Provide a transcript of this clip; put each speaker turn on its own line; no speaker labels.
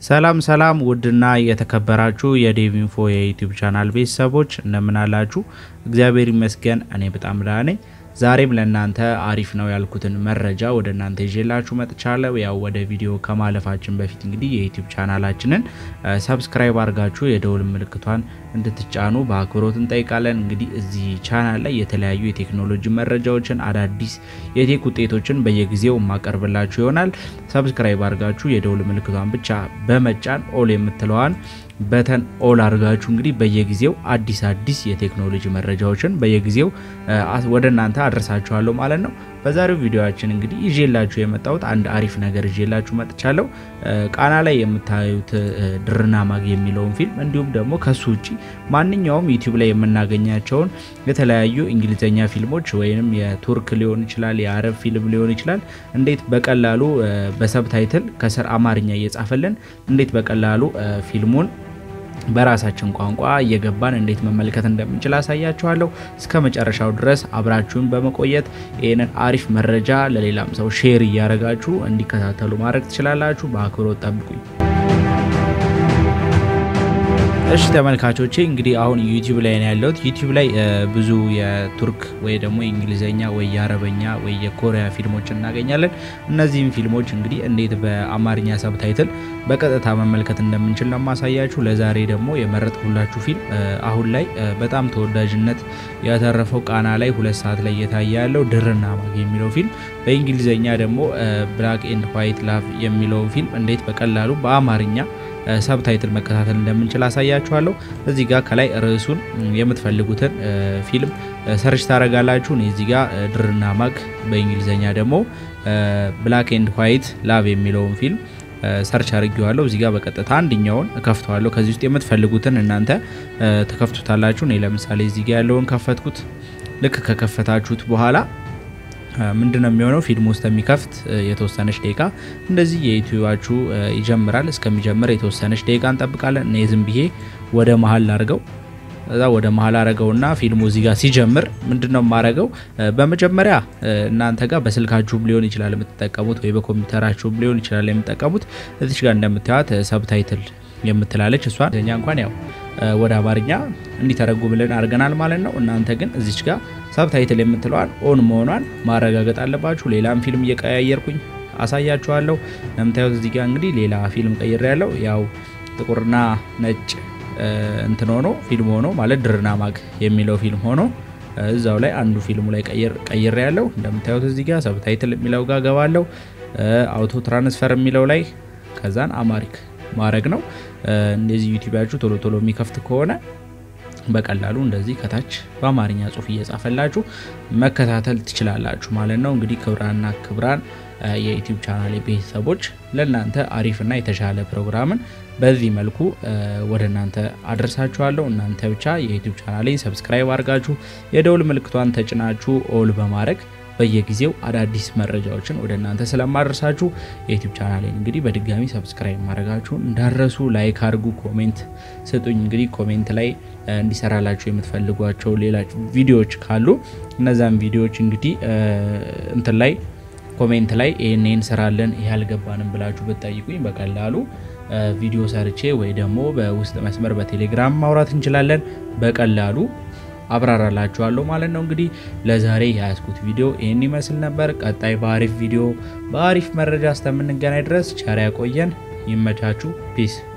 ሰላም ሰላም ውድና የተከበራችሁ የዴቭ ኢንፎ የዩቲዩብ ቻናል ቤተሰቦች እንደምን አላችሁ? እግዚአብሔር ይመስገን እኔ በጣም ደህና ነኝ። ዛሬም ለእናንተ አሪፍ ነው ያልኩትን መረጃ ወደ እናንተ ይዤላችሁ መጥቻለሁ። ያው ወደ ቪዲዮ ከማለፋችን በፊት እንግዲህ የዩቲዩብ ቻናላችንን ሰብስክራይብ አድርጋችሁ የደውል ምልክቷን እንድትጫኑ በአክብሮት እንጠይቃለን። እንግዲህ እዚህ ቻናል ላይ የተለያዩ የቴክኖሎጂ መረጃዎችን፣ አዳዲስ የቴክ ውጤቶችን በየጊዜው የማቀርብላችሁ ይሆናል። ሰብስክራይብ አድርጋችሁ የደውል ምልክቷን ብቻ በመጫን ኦል የምትለዋን በተን ኦል አድርጋችሁ እንግዲህ በየጊዜው አዲስ አዲስ የቴክኖሎጂ መረጃዎችን በየጊዜው ወደ እናንተ አድርሳችኋለሁ ማለት ነው። በዛሬው ቪዲዮአችን እንግዲህ ይዤላችሁ የመጣሁት አንድ አሪፍ ነገር ይዤላችሁ መጥቻለሁ። ቃና ላይ የምታዩት ድርና ማግ የሚለውን ፊልም እንዲሁም ደግሞ ከሱ ውጪ ማንኛውም ዩቲዩብ ላይ የምናገኛቸውን የተለያዩ እንግሊዝኛ ፊልሞች ወይም የቱርክ ሊሆን ይችላል፣ የአረብ ፊልም ሊሆን ይችላል እንዴት በቀላሉ በሰብታይትል ከስር አማርኛ እየጻፈልን እንዴት በቀላሉ ፊልሙን በራሳችን ቋንቋ እየገባን እንዴት መመልከት እንደምንችል አሳያችኋለሁ። እስከ መጨረሻው ድረስ አብራችሁን በመቆየት ይህንን አሪፍ መረጃ ለሌላም ሰው ሼር እያደረጋችሁ እንዲከታተሉ ማድረግ ትችላላችሁ። በአክብሮት ጠብቁኝ። እሺ ተመልካቾቼ እንግዲህ አሁን ዩቲዩብ ላይ ነው ያለሁት። ዩቲዩብ ላይ ብዙ የቱርክ ወይ ደግሞ የእንግሊዝኛ ወይ የአረበኛ ወይ የኮሪያ ፊልሞች እናገኛለን። እነዚህም ፊልሞች እንግዲህ እንዴት በአማርኛ ሰብታይትል በቀጥታ መመልከት እንደምንችል ነው ማሳያችሁ። ለዛሬ ደግሞ የመረጥኩላችሁ ፊልም አሁን ላይ በጣም ተወዳጅነት ያተረፈው ቃና ላይ ሁለት ሰዓት ላይ እየታየ ያለው ድርና ማግ የሚለው ፊልም በእንግሊዝኛ ደግሞ ብላክ ኤንድ ዋይት ላቭ የሚለውን ፊልም እንዴት በቀላሉ በአማርኛ ሰብታይትል መከታተል እንደምንችል አሳያችኋለሁ። እዚህ ጋር ከላይ ርዕሱን የምትፈልጉትን ፊልም ሰርች ታደርጋላችሁ። እኔ እዚህ ጋር ድርና ማግ በእንግሊዝኛ ደግሞ ብላክ ኤንድ ዋይት ላቭ የሚለውን ፊልም ሰርች አድርጌዋለሁ። እዚህ ጋር በቀጥታ አንድኛውን እከፍተዋለሁ። ከዚህ ውስጥ የምትፈልጉትን እናንተ ተከፍቱታላችሁ። እኔ ለምሳሌ እዚህ ጋር ያለውን ከፈትኩት። ልክ ከከፈታችሁት በኋላ ምንድን ነው የሚሆነው? ፊልም ውስጥ የሚከፍት የተወሰነች ደቂቃ እንደዚህ የዩቲዩባችሁ ይጀምራል። እስከሚጀምር የተወሰነች ደቂቃ እንጠብቃለን። እኔ ዝም ብዬ ወደ መሀል ላርገው እዛ ወደ መሀል አረገውና ፊልሙ እዚህ ጋር ሲጀምር ምንድን ነው የማረገው? በመጀመሪያ እናንተ ጋር በስልካችሁም ሊሆን ይችላል የምትጠቀሙት ወይ በኮምፒውተራችሁም ሊሆን ይችላል የምትጠቀሙት። እዚች ጋር እንደምታዩት ሰብታይትል የምትላለች እሷን እኛ እንኳን ያው ወደ አማርኛ እንዲተረጉምልን አድርገናል ማለት ነው። እናንተ ግን እዚች ጋር ሰብታይትል የምትለዋን ኦን መሆኗን ማረጋገጥ አለባችሁ። ሌላም ፊልም እየቀያየርኩኝ አሳያችኋለሁ። ለምታዩት እዚህ ጋር እንግዲህ ሌላ ፊልም ቀይሬ ያለው ያው ጥቁርና ነጭ እንትን ሆኖ ፊልም ሆኖ ማለት ድርና ማግ የሚለው ፊልም ሆኖ እዛው ላይ አንዱ ፊልሙ ላይ ቀይሬ ያለው እንደምታዩት እዚህ ጋር ሰብታይትል የሚለው ጋር ገባለው። አውቶ ትራንስፈር የሚለው ላይ ከዛን አማሪክ ማድረግ ነው። እንደዚህ ዩቲዩባችሁ ቶሎ ቶሎ የሚከፍት ከሆነ በቀላሉ እንደዚህ ከታች በአማርኛ ጽሑፍ እየጻፈላችሁ መከታተል ትችላላችሁ ማለት ነው። እንግዲህ ክብራንና ክብራን የዩቲዩብ ቻናል ቤተሰቦች ለእናንተ አሪፍና የተሻለ ፕሮግራምን በዚህ መልኩ ወደ እናንተ አደርሳችኋለሁ። እናንተ ብቻ የዩቲዩብ ቻናሌን ሰብስክራይብ አድርጋችሁ የደውል ምልክቷን ተጭናችሁ ኦል በማድረግ በየጊዜው አዳዲስ መረጃዎችን ወደ እናንተ ስለማደርሳችሁ የዩቲዩብ ቻናሌን እንግዲህ በድጋሚ ሰብስክራይብ ማድረጋችሁን እንዳረሱ፣ ላይክ አድርጉ፣ ኮሜንት ስጡኝ። እንግዲህ ኮሜንት ላይ እንዲሰራላችሁ የምትፈልጓቸው ሌላ ቪዲዮዎች ካሉ እነዛን ቪዲዮዎች እንግዲህ እንትን ላይ ኮሜንት ላይ ይህን ይህን ስራለን ይህ አልገባንም ብላችሁ ብትጠይቁኝ በቀላሉ ቪዲዮ ሰርቼ ወይ ደግሞ በውስጥ መስመር በቴሌግራም ማውራት እንችላለን በቀላሉ አብራራላችኋለሁ ማለት ነው። እንግዲህ ለዛሬ የያዝኩት ቪዲዮ ይህን ይመስል ነበር። ቀጣይ በአሪፍ ቪዲዮ በአሪፍ መረጃ እስከምንገናኝ ድረስ ቸር ያቆየን። ይመቻችሁ። ፒስ